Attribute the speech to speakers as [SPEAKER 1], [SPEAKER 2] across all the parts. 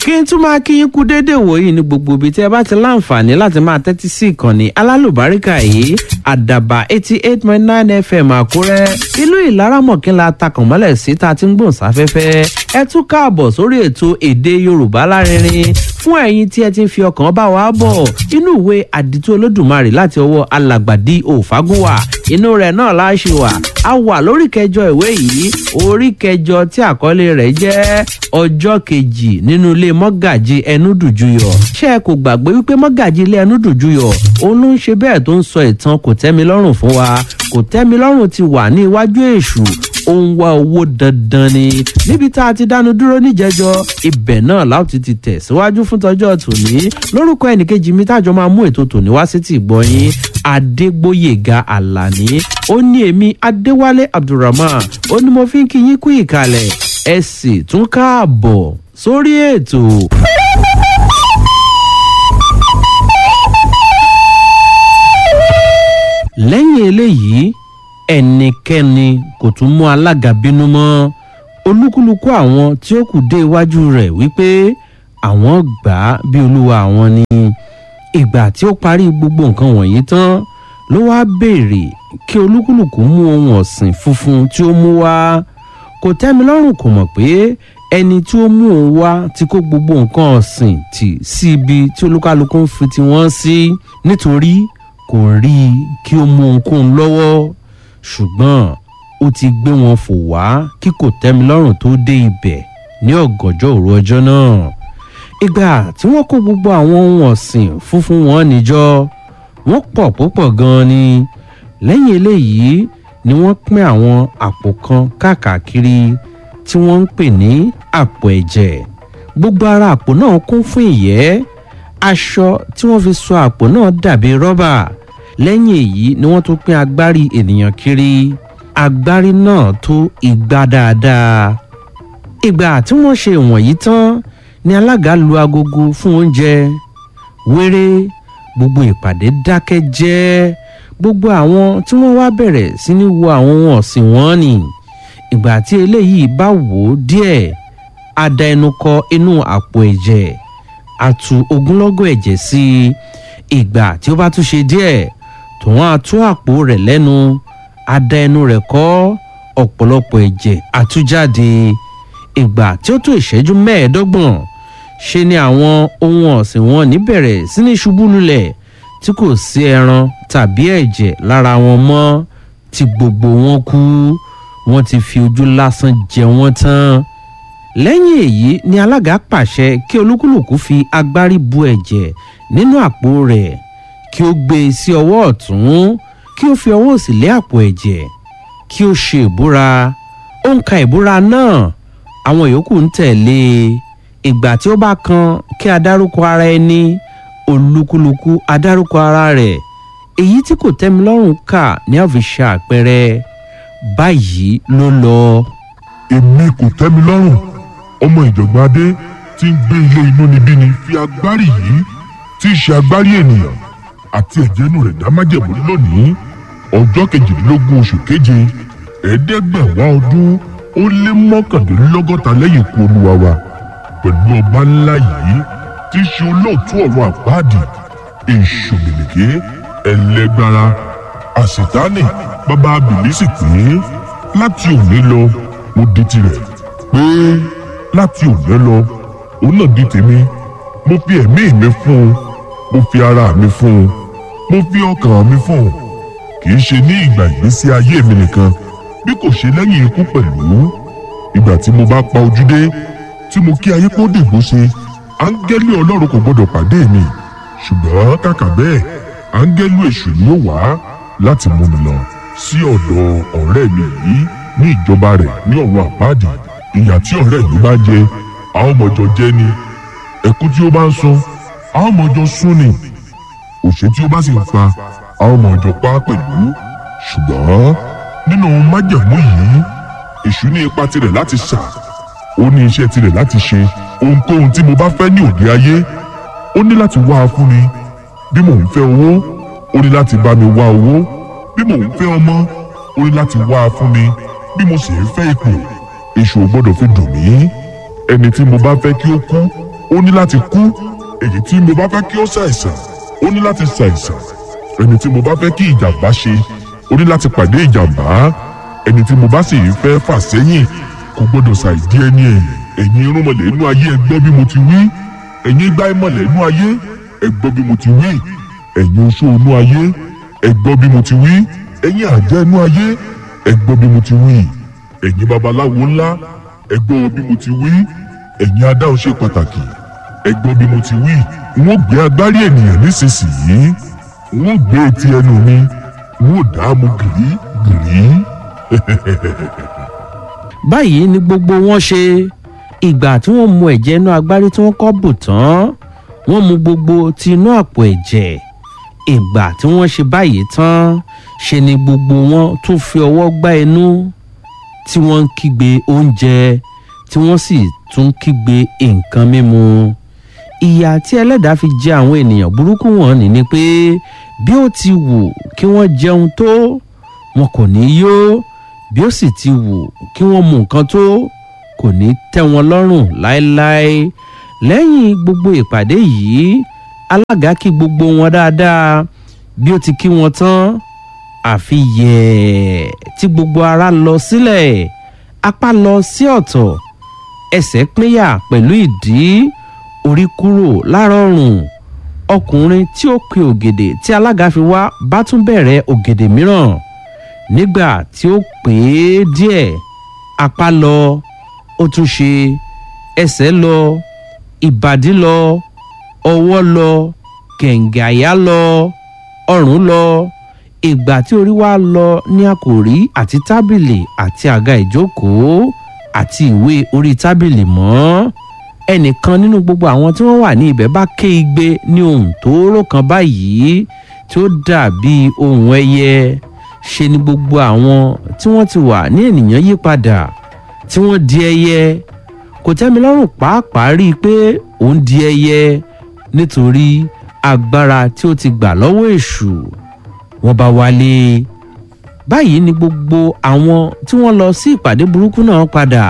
[SPEAKER 1] kí n tún máa kí yín kú déédéé wòyí ní gbogbo ibi tí ẹ bá ti láǹfààní láti máa tẹ́tí sí ìkànnì alálùbáríkà yìí àdàbà eighty eight point nine fm àkúrẹ́ ìlú ìlaramọ̀kínla takànmọ́lẹ̀ sí ta ti ń gbòǹ sáfẹ́fẹ́ ẹ tún káàbọ̀ sórí ètò èdè yorùbá lárinrin fún ẹ̀yin tí ẹ ti ń fi ọkàn bá wa bọ̀ inú ìwé àdìtú olódùmarè láti ọwọ́ alàgbàdì òfagúnwà inú rẹ̀ náà láṣẹ wà a wà lórí kẹjọ ìwé yìí orí kẹjọ tí àkọlé rẹ̀ jẹ́ ọjọ́ kejì nínú ilé mọ́gàjì ẹnúdùjúyọ̀ ṣé ẹ kò gbàgbé wípé mọ́gàjì ilé ẹnúdùjúyọ̀ òun ló ń ṣe bẹ́ẹ̀ tó ń sọ ìtàn kò tẹ́mi lọ́rùn fún wa kò tẹ́mi lọ́rùn ti wà ní iwájú èṣù ó ń wá owó dandan ni níbi tá a ti dánu dúró níjẹjọ ibẹ̀ náà láti ti tẹ̀ síwájú fún tọjọ́ tòní lórúkọ ẹnìkejì mi tájọ máa mú ètò tòní wá sí ti gbọ́yìn adégbòyèga àlàní ó ní èmi adéwálé abdulrahman ó ní mo fi ń kí yín kú ìkàlẹ̀ ẹ sì tún káàbọ̀ sórí ètò. lẹ́yìn eléyìí ẹnikẹ́ni kò tún mú alága bínú mọ́ olúkúlùkù àwọn tí ó kù dé iwájú rẹ̀ wípé àwọn gbà á bí olúwa àwọn ni ìgbà tí ó parí gbogbo nǹkan wọ̀nyí tán ló wáá béèrè kí olúkúlùkù mú ohun ọ̀sìn funfun tí ó mú wá kò tẹ́mi lọ́rùn kò mọ̀ pé ẹni tí ó mú òun wá ti kó gbogbo nǹkan ọ̀sìn tì sí ibi tí olúkálukú ń fi tiwọn sí nítorí kò rí i kí ó mú ohunkóhun lọ́wọ́ ṣùgbọ́n ó ti gbé wọn fò wá kí kò tẹ́mi lọ́rùn tó dé ibẹ̀ ní ọ̀gànjọ́ òru ọjọ́ náà ìgbà tí wọ́n kó gbogbo àwọn ohun ọ̀sìn funfun wọn níjọ́ wọ́n pọ̀ púpọ̀ gan-an ni lẹ́yìn eléyìí ni wọ́n pín àwọn àpò kan káàkiri tí wọ́n ń pè ní àpò ẹ̀jẹ̀ gbogbo ara àpò náà kún fún ìyẹ́ aṣọ tí wọ́n fi so àpò náà dàbí rọ́bà lẹ́yìn èyí ni wọ́n tún pín agbárí ènìyàn kiri agbárí náà tó igba dáadáa ìgbà tí wọ́n ṣe wọ̀nyí tán ni alága lu agogo fún oúnjẹ wéré gbogbo ìpàdé dákẹ́ jẹ́ gbogbo àwọn tí wọ́n wá bẹ̀rẹ̀ sí ní wo àwọn ohun ọ̀sìn wọn ni ìgbà tí eléyìí bá wò ó díẹ̀ á da ẹnu kọ inú àpò ẹ̀jẹ̀ á tu ogúnlọ́gọ̀ ẹ̀jẹ̀ sí i ìgbà tí ó bá tún ṣe díẹ̀ tòun á tú àpò rẹ̀ lẹ́nu á da ẹnu rẹ̀ kọ́ ọ̀pọ̀lọpọ̀ ẹ̀jẹ̀ á tú jáde ìgbà tí ó tó ìṣẹ́jú mẹ́ẹ̀ẹ́dọ́gbọ̀n ṣe ni àwọn ohun ọ̀sìn wọn níbẹ̀rẹ̀ sí ní ṣubú lulẹ̀ tí kò sí ẹran tàbí ẹ̀jẹ̀ lára wọn mọ́ tí gbogbo wọn kú wọn ti fi ojú lásán jẹ wọn tán lẹ́yìn èyí ni alága pàṣẹ kí olúkúlùkù fi agbárí bu ẹ̀jẹ̀ nínú àpò rẹ̀ kí ó gbé e sí ọwọ́ ọ̀tún kí ó fi ọwọ́ òsì lé àpò ẹ̀jẹ̀ kí ó ṣe ìbúra ó ń ka ìbúra náà àwọn yòókù ń tẹ̀lé e ìgbà tí ó bá kan kí a dárúkọ ara ẹni olúkúlùkù adárúkọ ara rẹ̀ èyí tí kò tẹ́mi lọ́rùn kà ní àfiṣe àpẹẹrẹ báyìí ló lọ.
[SPEAKER 2] èmi kò tẹ́mi lọ́rùn ọmọ ìjọ̀gbọ́n adé tí ń gbé ilé inú níbí ni fi agbárí yìí tí í ṣe agbárí ènìyàn àti ẹ̀jẹ̀ inú rẹ̀ dá májẹ̀mú lónìí ọjọ́ kejìdínlógún oṣù keje ẹ̀ẹ́dẹ́gbẹ̀wá ọdún ó lé mọ́kàndínlọ́gọ́ta lẹ́yìn ikú olúwa wa pẹ̀lú ọba ńlá yìí tí í ṣe olóòtú ọ̀rọ̀ àpáàdì èṣù mìlìkì ẹlẹgbára àṣetánì bàbá bìlísì pé láti òní lọ mo di tirẹ̀ pé láti òní lọ òun náà di tèmi mo fi ẹ̀mí mi fún un mo fi ara mi fún un mo fi ọkàn mi fún un kì í ṣe ní ìgbà ìgbésí ayé mi nìkan bí kò ṣe lẹ́yìn ikú pẹ̀lú ìgbà tí mo bá pa ojú dé tí mo kí ayé kó dìbò ṣe áńgẹ́lì ọlọ́run kò gbọ́dọ̀ pàdé mi ṣùgbọ́n kàkà bẹ́ẹ̀ áńgẹ́lì èṣù ni ó wá láti mú mi lọ sí ọ̀dọ̀ ọ̀rẹ́ mi yìí ní ìjọba rẹ̀ ní ọ̀run àpáàdì ìyà tí ọ̀rẹ́ mi bá jẹ àwọn ọmọjọ jẹ ni ẹkú tí ó bá ń sun àwọn ọmọjọ sún ni òṣè tí ó bá sì ń pa àwọn ọmọjọ pa pẹ̀lú ṣùgbọ́n nínú májẹ̀mú yìí èṣù ní ipa tirẹ̀ láti ṣà ó ní iṣẹ́ tirẹ̀ láti ṣe ohunkóhun tí mo bá fẹ́ ní òde ayé ó ní láti wá a fún mi bí mò ń fẹ́ owó ó ní láti bá mi wá owó bí mò ń fẹ́ ọmọ ó ní láti wá a fún mi bí mo sì ń fẹ́ ipò èṣù ò gbọ́dọ̀ fi dùn mí ẹni tí mo bá fẹ́ kí ó kú ó ní láti kú èyí tí mo bá fẹ́ kí ó ṣàìsàn ó ní láti ṣàìsàn ẹni tí mo bá fẹ́ kí ìjàmbá ṣe ó ní láti pàdé ìjàmbá ẹni tí mo bá sì fẹ́ fà sẹ́yìn kò gbọ́dọ̀ ṣàìdí ẹni ẹ̀yìn ẹ̀yin irúnmọlẹ̀ inú ayé ẹ gbọ́ bí mo ti wí ẹ̀yin igbá ìmọ̀lẹ̀ inú ayé ẹ gbọ́ bí mo ti wí ẹ̀yin oṣó inú ayé ẹ gbọ́ bí mo ti wí ẹ̀yin àjẹ́ inú ayé ẹ gbọ́ bí mo ti wí ẹ̀yin babaláwo ńlá ẹ gbọ́ bí mo ti wí ẹ̀yin adáhùn ṣe pàtàkì ẹ gbọ́ bí mo ti wí n ó gbé agbárí ènìyàn nísinsìnyí n ó gbé etí ẹnu mi n ó dààmú gìrì gìrì.
[SPEAKER 1] báyìí ni gbogbo wọn ṣe ìgbà tí wọ́n mu ẹ̀jẹ̀ inú agbárí tí wọ́n kọ́ bù tán wọ́n mu gbogbo ti inú àpò ẹ̀jẹ̀ ìgbà tí wọ́n ṣe báyìí tán ṣe ni gbogbo wọn tún fi ọwọ́ gbá inú tí wọ́n ń kígbe oúnjẹ tí wọ́n sì tún kígbe nǹkan mímu ìyà tí ẹlẹ́dàá fi jẹ àwọn ènìyàn burúkú wọn ní ni pé bí ó ti wù kí wọ́n jẹun tó wọn kò ní yó bí ó sì ti wù kí wọ́n mu nǹkan tó kò ní tẹ́ wọn lọ́rùn láéláé lẹ́yìn gbogbo ìpàdé yìí alága kí gbogbo wọn dáadáa bí ó ti kí wọn tán àfi yẹ̀ẹ́ tí gbogbo ara lọ sílẹ̀ apá lọ sí ọ̀tọ̀ ẹsẹ̀ pínyà pẹ̀lú ìdí orí kúrò lárọ̀rùn ọkùnrin tí ó pe ògèdè tí alága fi wá bá tún bẹ̀rẹ̀ ògèdè mìíràn nígbà tí ó pè é díẹ̀ apá lọ ó tún ṣe ẹsẹ̀ lọ ìbàdí lọ ọwọ́ lọ kẹ̀ǹgẹ̀ àyà lọ ọrùn lọ ìgbà tí orí wa lọ ní àkòrí àti tábìlì àti àga ìjókòó àti ìwé orí tábìlì mọ́ ẹnìkan nínú gbogbo àwọn tí wọ́n wà ní ibẹ̀ bá ké igbe ní ohun tóóró kan báyìí tí ó dàbí ohun ẹyẹ ṣe ni gbogbo àwọn tí wọ́n ti wà ní ènìyàn yí padà tí wọ́n di ẹyẹ kò tẹ́mi lọ́rùn pàápàá rí i pé òun di ẹyẹ nítorí agbára tí ó ti gbà lọ́wọ́ èṣù wọ́n bá wálé báyìí ni gbogbo àwọn tí wọ́n lọ sí ìpàdé burúkú náà padà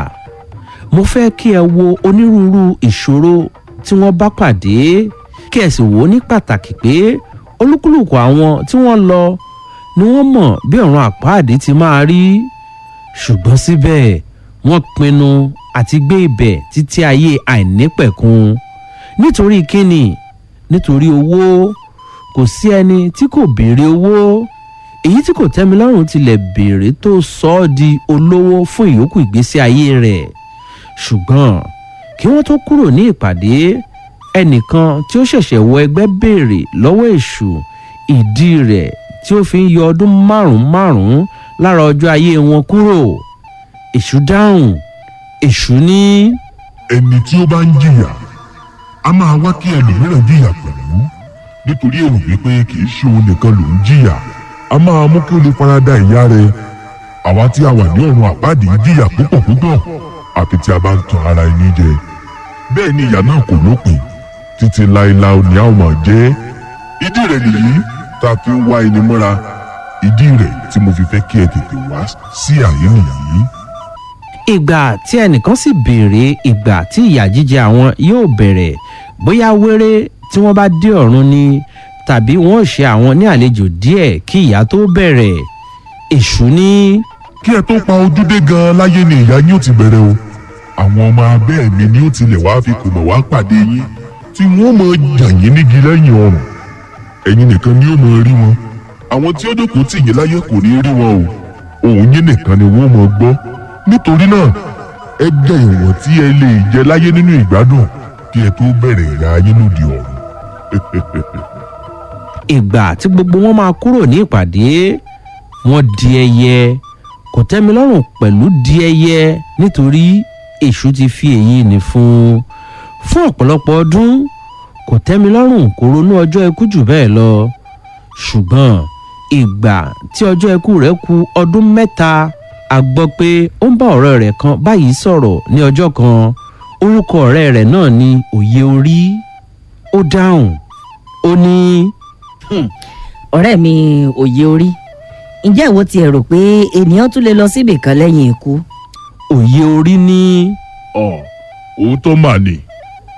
[SPEAKER 1] mo fẹ́ kí ẹ wo onírúurú ìṣòro tí wọ́n bá pàdé kí ẹ sì wò ó ní pàtàkì pé olúkúlùkù àwọn tí wọ́n lọ ni wọ́n mọ̀ bí ọ̀run àpáàdé ti máa rí ṣùgbọ́n síbẹ̀ wọ́n pinnu àti gbé ibẹ̀ títí ayé àìnípẹ̀kun nítorí kíni nítorí owó kò sí ẹni tí kò béèrè owó èyí tí kò tẹ́mi lọ́rùn tilẹ̀ béèrè tó sọ ọ́ di olówó fún ìyókù ìgbésí ayé rẹ̀ ṣùgbọ́n kí wọ́n tó kúrò ní ìpàdé ẹnìkan tí ó ṣẹ̀ṣẹ̀ wọ ẹgbẹ́ béèrè lọ́wọ́ èṣù ìdí rẹ̀ tí ó fi ń yọ ọdún márùn-ún márùn-ún lára ọjọ́ ayé wọn kúrò èṣù dáhùn èṣù ní.
[SPEAKER 2] ẹni tí ó bá ń jìyà a máa wá kí ẹlòmíràn jìyà pẹ̀lú nítorí èrò wípé kì í ṣe òun nìkan ló ń jìyà a máa mú kí ó lè farada ìyá rẹ̀ àwa tí a wà ní ọ̀run àpáàdé ń jìyà púpọ̀ púpọ̀ àfi tí a bá ń tan ara ẹni jẹ bẹ́ẹ̀ ni ìyà náà kò lópin títí láéláé ni a ó máa jẹ́ ìdí rẹ̀ nìyí tá a fi ń wá ẹni mọ́ra ìdí rẹ̀ tí mo fi fẹ́ kí ẹ tètè wá sí àyè nìyí.
[SPEAKER 1] ìgbà tí ẹnìkan sì béèrè ìgbà tí ìyà jíjẹ àwọn yóò bẹ̀rẹ̀ bóyá wéré tí wọ́n bá dé ọ̀run ni tàbí wọ́n ò ṣe àwọn ní àlejò díẹ̀ kí ìyà tó bẹ̀rẹ̀ èṣù ní.
[SPEAKER 2] kí ẹ tó pa ojú dé gan láyé ni ìyà yín ó ti bẹ̀rẹ̀ o àwọn ọmọ abẹ́ mi ni ó tilẹ̀ wá fi kùnà wá pàdé yín tí wọ́n mọ jàn yín nígi lẹ́yìn ọrùn ẹ̀yin nìkan ni ó mọ rí wọn àwọn tí ó jókòó tì yín láyé kò ní rí wọn o òun yín nìkan ni wọ́n mọ gbọ́ nítorí náà ẹ jẹ ìwọ̀n tí ẹ lè jẹ láyé nínú ìgbádùn kí ẹ tó bẹ̀rẹ̀ ìyà yín lòdì ọ̀run.
[SPEAKER 1] ìgbà tí gbogbo wọn máa kúrò ní ìpàdé wọn di ẹyẹ kò tẹ́mi lọ́rùn pẹ̀lú di ẹyẹ nítorí èṣù ti fi èyí ní fún un fún ọ̀pọ̀lọpọ̀ ọdún kò tẹ́mi lọ́rùn kò ronú ọjọ́ ikú jù bẹ́ẹ̀ lọ ṣùgbọ́n ìgbà tí ọjọ́ ikú rẹ̀ ku ọdún mẹ́ta a gbọ́ pé ó ń bá ọ̀rẹ́ rẹ̀ kan báyìí sọ̀rọ̀ ní ọjọ́ kan orúkọ ọ̀rẹ́ rẹ̀ náà ni òye orí ó dáhùn ó ní.
[SPEAKER 3] ọ̀rẹ́ mi òye orí ǹjẹ́ ìwọ ti rò pé ènìyàn tún lè lọ síbì kan lẹ́yìn ikú.
[SPEAKER 1] òye orí ní.
[SPEAKER 2] ọ òótọ́ mà ní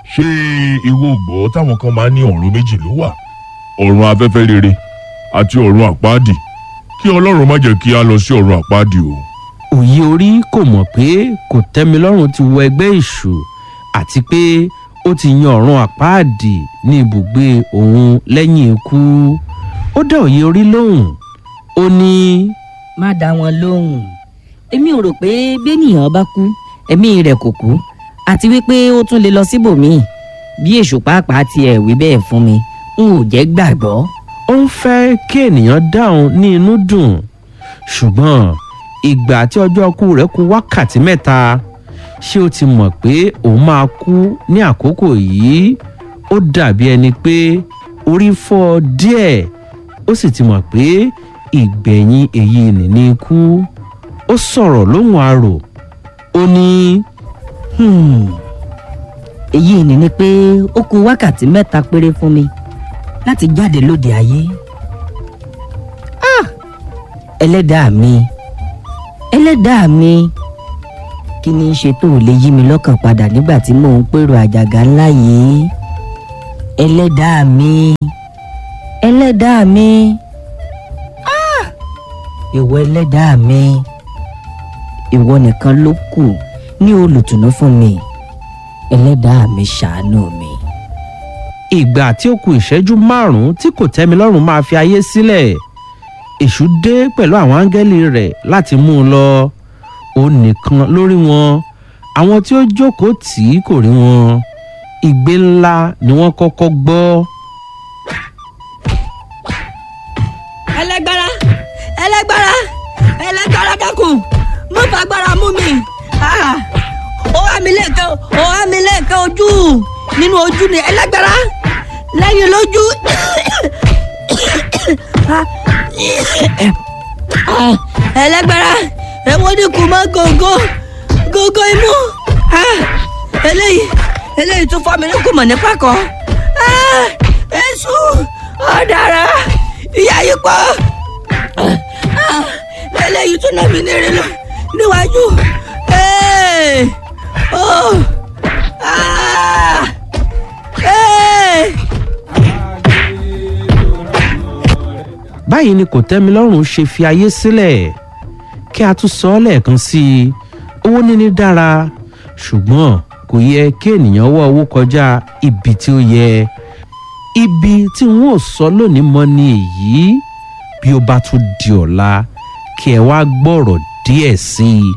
[SPEAKER 2] ṣé ìwọ gbọ́ táwọn kan máa ń ní ọ̀run méjì ló wà ọ̀run afẹ́fẹ́ rere àti ọ̀run àpáàdì kí ọlọ́run má jẹ́ kí a lọ sí ọ̀run àpáàdì o.
[SPEAKER 1] òye orí kò mọ̀ pé kò tẹ́milọ́rùn ti wọ ẹgbẹ́ èṣù àti pé ó ti yan ọ̀run àpáàdì ní ibùgbé òun lẹ́yìn ikú ó dá òye orí lóhùn ó ní
[SPEAKER 3] má dá wọn lóhùn èmi ò rò pé bẹ́nìyàn bá kú ẹ̀mí rẹ̀ kò kú àti wípé ó tún lè lọ síbòmíì bí èṣù pàápàá tiẹ̀ wí bẹ́ẹ̀ fún mi n ò jẹ́ gbàgbọ́.
[SPEAKER 1] ó ń fẹ́ kí ènìyàn dáhùn ní inú dùn ṣùgbọ́n ìgbà tí ọjọ́ ọkú rẹ̀ kù wákàtí mẹ́ta ṣé ó ti mọ̀ pé òun máa kú ní àkókò yìí ó dàbí ẹni pé orí fọ́ ọ díẹ̀ ó sì ti mọ̀ pé ìgbẹ̀yìn èyí nìní ikú ó sọ̀rọ̀ lóhùn arò ó ní
[SPEAKER 3] Hmm. èyí ni ni pé ó kù wákàtí mẹ́ta péré fún mi láti jáde lóde ayé. Ah! ẹlẹ́dàá mi ẹlẹ́dàá mi kí ni í ṣe tó lè yí mi lọ́kàn padà nígbà tí mò ń pèrò àjàgà ńlá yìí ẹlẹ́dàá mi ẹlẹ́dàá mi Ah! ìwọ ẹlẹ́dàá mi ìwọ nìkan ló kù ní olùtùnú fún mi ẹlẹ́dàá mi ṣàánú mi.
[SPEAKER 1] ìgbà tí ó ku ìṣẹ́jú márùn-ún tí kò tẹ́mi lọ́rùn máa fi ayé sílẹ̀ èṣù dé pẹ̀lú àwọn áńgẹ́lì rẹ̀ láti mú un lọ òun nìkan lórí wọn àwọn tí ó jókòó tì í kò rí wọn igbe ńlá ni wọ́n kọ́kọ́ gbọ́
[SPEAKER 4] ẹlẹgbára ẹlẹgbára ẹlẹgbára dákun mo fagbára mú mi Ah, ó wá mi lẹ́ẹ̀kan ó wá mi lẹ́ẹ̀kan ojú nínú ojú ni ẹlẹgbára lẹ́yìn lójú Ah, ah, ẹlẹgbára ẹ̀wọ̀n ní kù mọ́ gògó gògó imú Ah, eléyìí eléyìí tún fọ́ mi ní kùmọ̀ ní pàkọ́ Ah, èṣù ọ̀daràn ìyá yìí pọ̀ Ah, eléyìí tún náà mi léèrè lọ níwájú Hey! Oh! Ah! Hey!
[SPEAKER 1] báyìí ni kò tẹ́mi lọ́rùn ṣe fi ayé sílẹ̀ kí a tún sọ ọ́ lẹ́ẹ̀kan sí i owó níní dára ṣùgbọ́n kò yẹ kí ènìyàn wá owó kọjá ibi tí ó yẹ ibi tí n ó sọ lónìí mọ́ ni èyí bí ó bá tún di ọ̀la kí ẹ wá gbọ́rọ̀ díẹ̀ sí i